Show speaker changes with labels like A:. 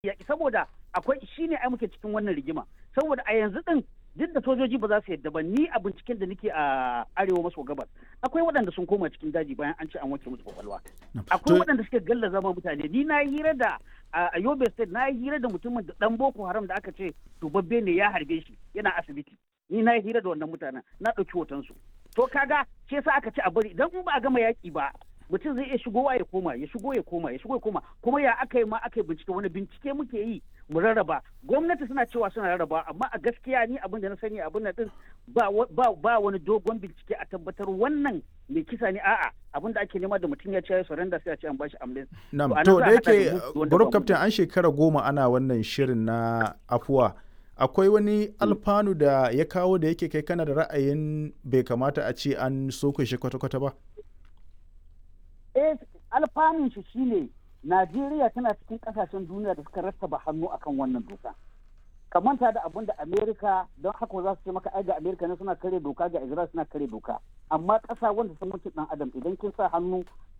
A: yaƙi saboda akwai shine ai muke cikin wannan rigima saboda a yanzu din duk da sojoji ba za su yadda ba ni a binciken da nake a arewa maso gabas akwai waɗanda sun koma cikin daji bayan an ce an wanke musu kwakwalwa akwai waɗanda suke galla zama mutane ni na hira da a yobe state na hira da mutumin da dan boko haram da aka ce dubabbe ne ya harbe shi yana asibiti ni na hira da wannan mutanen na ɗauki hotonsu to kaga shi yasa aka ce a bari idan in ba a gama yaƙi ba mutum zai iya shigowa ya koma ya shigo ya koma ya shigo ya koma kuma ya aka yi ma aka yi bincike wani bincike muke yi mu rarraba gwamnati suna cewa suna rarraba amma a gaskiya ni abin da na sani abin da din ba ba wani dogon bincike a tabbatar wannan mai kisa ne a'a abin da ake nema da mutum ya ce ya surrender sai a ce an bashi amlin
B: na'am to da yake group captain an shekara goma ana wannan shirin na afuwa akwai wani alfanu da ya kawo da yake kai kana da ra'ayin bai kamata a ce an soke shi kwata-kwata ba
A: eh alfanun shi shine Najeriya tana cikin kasashen duniya da suka rattaba hannu akan wannan doka. Ka manta da abin da Amerika don haka za su ce maka ai ga Amerika ne suna kare doka ga Israel suna kare doka. Amma ƙasa wanda sun mutu dan adam idan kin sa hannu